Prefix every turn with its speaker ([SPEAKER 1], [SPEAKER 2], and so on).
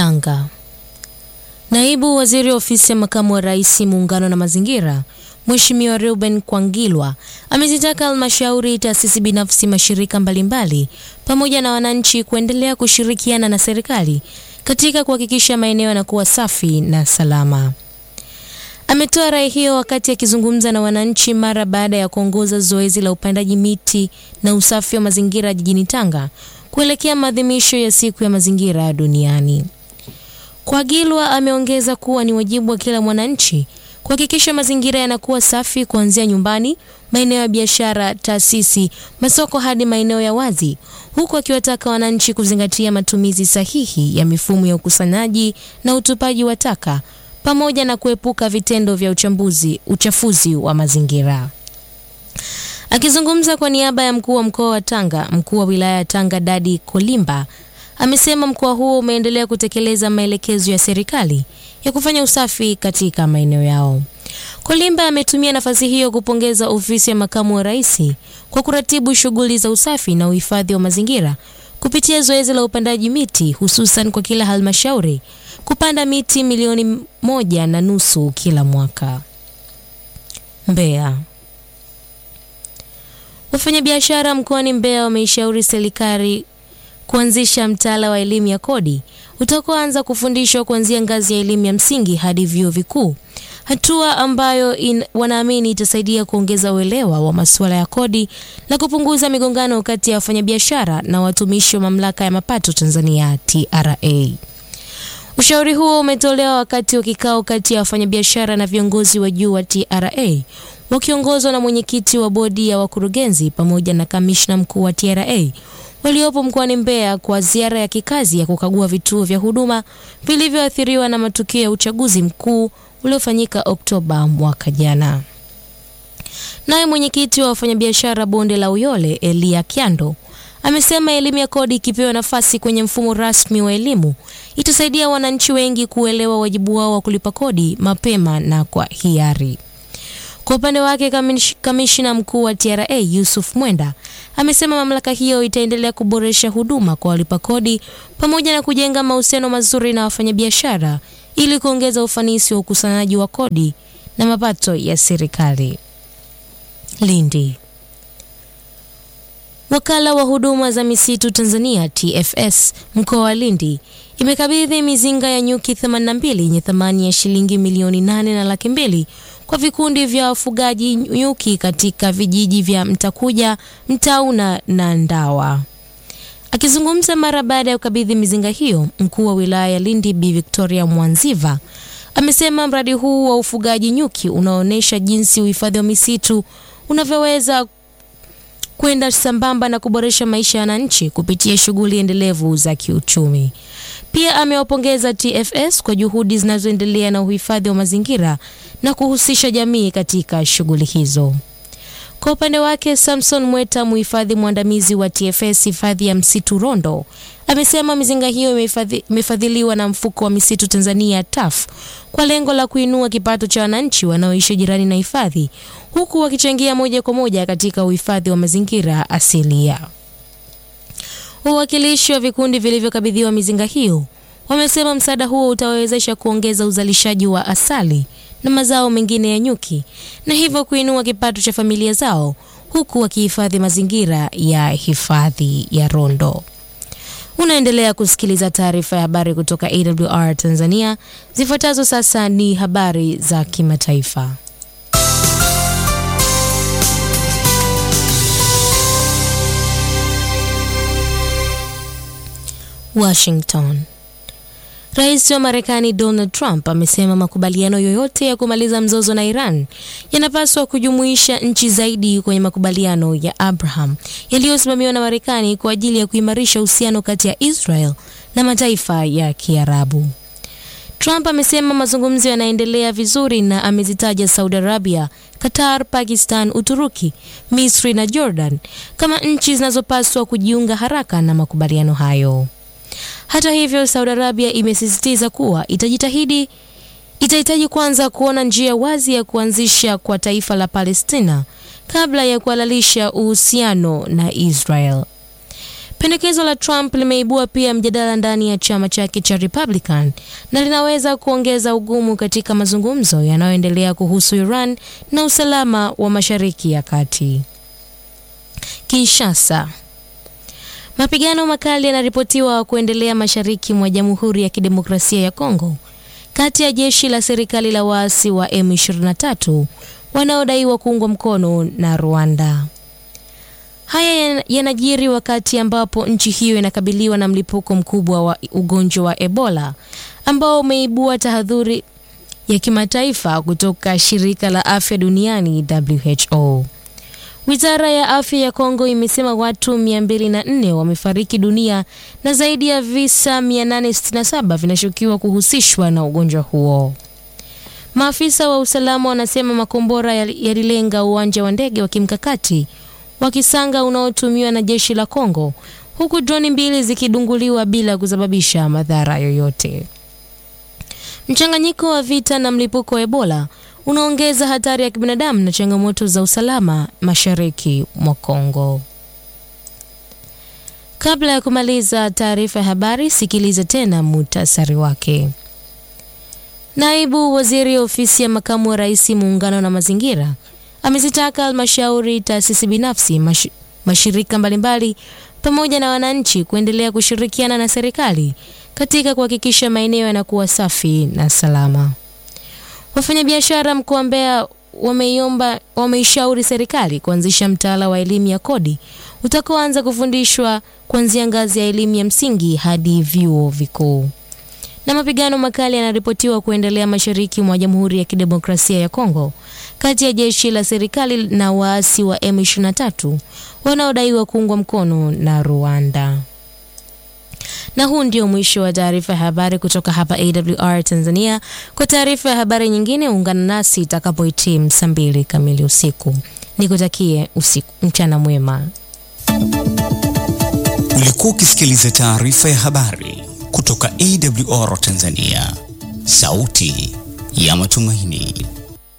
[SPEAKER 1] Tanga. Naibu Waziri wa Ofisi ya Makamu wa Rais Muungano na Mazingira, Mheshimiwa Reuben Kwangilwa amezitaka halmashauri, taasisi binafsi, mashirika mbalimbali pamoja na wananchi kuendelea kushirikiana na serikali katika kuhakikisha maeneo yanakuwa safi na salama. Ametoa rai hiyo wakati akizungumza na wananchi mara baada ya kuongoza zoezi la upandaji miti na usafi wa mazingira jijini Tanga kuelekea maadhimisho ya siku ya mazingira duniani. Kwagilwa ameongeza kuwa ni wajibu wa kila mwananchi kuhakikisha mazingira yanakuwa safi kuanzia nyumbani, maeneo ya biashara, taasisi, masoko hadi maeneo ya wazi, huku akiwataka wananchi kuzingatia matumizi sahihi ya mifumo ya ukusanyaji na utupaji wa taka pamoja na kuepuka vitendo vya uchambuzi, uchafuzi wa mazingira. Akizungumza kwa niaba ya mkuu wa mkoa wa Tanga, mkuu wa wilaya ya Tanga Dadi Kolimba amesema mkoa huo umeendelea kutekeleza maelekezo ya serikali ya kufanya usafi katika maeneo yao. Kolimba ametumia nafasi hiyo kupongeza ofisi ya makamu wa rais kwa kuratibu shughuli za usafi na uhifadhi wa mazingira kupitia zoezi la upandaji miti hususan kwa kila halmashauri kupanda miti milioni moja na nusu kila mwaka. Mbeya. Wafanyabiashara mkoani Mbeya wameishauri serikali kuanzisha mtaala wa elimu ya kodi utakaoanza kufundishwa kuanzia ngazi ya elimu ya msingi hadi vyuo vikuu, hatua ambayo in, wanaamini itasaidia kuongeza uelewa wa masuala ya kodi na kupunguza migongano kati ya wafanyabiashara na watumishi wa mamlaka ya mapato Tanzania TRA. Ushauri huo umetolewa wakati wa kikao kati ya wafanyabiashara na viongozi wa juu wa TRA wakiongozwa na mwenyekiti wa bodi ya wakurugenzi pamoja na kamishna mkuu wa TRA waliopo mkoani Mbeya kwa ziara ya kikazi ya kukagua vituo vya huduma vilivyoathiriwa na matukio ya uchaguzi mkuu uliofanyika Oktoba mwaka jana. Naye mwenyekiti wa wafanyabiashara bonde la Uyole Elia Kyando amesema elimu ya kodi ikipewa nafasi kwenye mfumo rasmi wa elimu itasaidia wananchi wengi kuelewa wajibu wao wa kulipa kodi mapema na kwa hiari. Kwa upande wake kamishina mkuu wa TRA Yusuf Mwenda amesema mamlaka hiyo itaendelea kuboresha huduma kwa walipa kodi pamoja na kujenga mahusiano mazuri na wafanyabiashara ili kuongeza ufanisi wa ukusanyaji wa kodi na mapato ya serikali. Lindi. Wakala wa huduma za misitu Tanzania TFS mkoa wa Lindi imekabidhi mizinga ya nyuki 82 yenye thamani ya shilingi milioni nane na laki mbili kwa vikundi vya wafugaji nyuki katika vijiji vya Mtakuja, Mtauna na Ndawa. Akizungumza mara baada ya kukabidhi mizinga hiyo, mkuu wa wilaya ya Lindi Bi Victoria Mwanziva amesema mradi huu wa ufugaji nyuki unaonyesha jinsi uhifadhi wa misitu unavyoweza kwenda sambamba na kuboresha maisha ya wananchi kupitia shughuli endelevu za kiuchumi. Pia amewapongeza TFS kwa juhudi zinazoendelea na uhifadhi wa mazingira na kuhusisha jamii katika shughuli hizo. Kwa upande wake, Samson Mweta, mhifadhi mwandamizi wa TFS hifadhi ya msitu Rondo, amesema mizinga hiyo imefadhiliwa na mfuko wa misitu Tanzania TAF kwa lengo la kuinua kipato cha wananchi wanaoishi jirani na hifadhi huku wakichangia moja kwa moja katika uhifadhi wa mazingira asilia. Wawakilishi wa vikundi vilivyokabidhiwa mizinga hiyo wamesema msaada huo utawawezesha kuongeza uzalishaji wa asali na mazao mengine ya nyuki na hivyo kuinua kipato cha familia zao huku wakihifadhi mazingira ya hifadhi ya Rondo. Unaendelea kusikiliza taarifa ya habari kutoka AWR Tanzania. Zifuatazo sasa ni habari za kimataifa. Washington. Rais wa Marekani Donald Trump amesema makubaliano yoyote ya kumaliza mzozo na Iran yanapaswa kujumuisha nchi zaidi kwenye makubaliano ya Abraham yaliyosimamiwa na Marekani kwa ajili ya kuimarisha uhusiano kati ya Israel na mataifa ya Kiarabu. Trump amesema mazungumzo yanaendelea vizuri na amezitaja Saudi Arabia, Qatar, Pakistan, Uturuki, Misri na Jordan kama nchi zinazopaswa kujiunga haraka na makubaliano hayo. Hata hivyo, Saudi Arabia imesisitiza kuwa itajitahidi itahitaji kwanza kuona njia wazi ya kuanzisha kwa taifa la Palestina kabla ya kuhalalisha uhusiano na Israel. Pendekezo la Trump limeibua pia mjadala ndani ya chama chake cha Republican na linaweza kuongeza ugumu katika mazungumzo yanayoendelea kuhusu Iran na usalama wa Mashariki ya Kati. Kinshasa. Mapigano makali yanaripotiwa kuendelea mashariki mwa Jamhuri ya Kidemokrasia ya Kongo kati ya jeshi la serikali la waasi wa M23 wanaodaiwa kuungwa mkono na Rwanda. Haya yanajiri wakati ambapo nchi hiyo inakabiliwa na mlipuko mkubwa wa ugonjwa wa Ebola ambao umeibua tahadhuri ya kimataifa kutoka shirika la afya duniani WHO. Wizara ya afya ya Kongo imesema watu 204 wamefariki dunia na zaidi ya visa 867 vinashukiwa kuhusishwa na ugonjwa huo. Maafisa wa usalama wanasema makombora yalilenga uwanja wa ndege wa kimkakati wa Kisanga unaotumiwa na jeshi la Kongo, huku droni mbili zikidunguliwa bila kusababisha madhara yoyote. Mchanganyiko wa vita na mlipuko wa Ebola unaongeza hatari ya kibinadamu na changamoto za usalama mashariki mwa Kongo. Kabla ya kumaliza taarifa ya habari, sikiliza tena muhtasari wake. Naibu Waziri Ofisi ya Makamu wa Rais Muungano na Mazingira amezitaka halmashauri, taasisi binafsi, mash, mashirika mbalimbali pamoja na wananchi kuendelea kushirikiana na serikali katika kuhakikisha maeneo yanakuwa safi na salama. Wafanyabiashara mkoa wa Mbeya wameiomba wameishauri serikali kuanzisha mtaala wa elimu ya kodi utakaoanza kufundishwa kuanzia ngazi ya elimu ya msingi hadi vyuo vikuu. Na mapigano makali yanaripotiwa kuendelea mashariki mwa Jamhuri ya Kidemokrasia ya Kongo kati ya jeshi la serikali na waasi wa M23 wanaodaiwa kuungwa mkono na Rwanda. Na huu ndio mwisho wa taarifa ya habari kutoka hapa AWR Tanzania. Kwa taarifa ya habari nyingine, ungana nasi itakapohitimu saa mbili kamili usiku. Nikutakie usiku mchana mwema.
[SPEAKER 2] Ulikuwa ukisikiliza taarifa ya habari kutoka AWR Tanzania, sauti ya matumaini.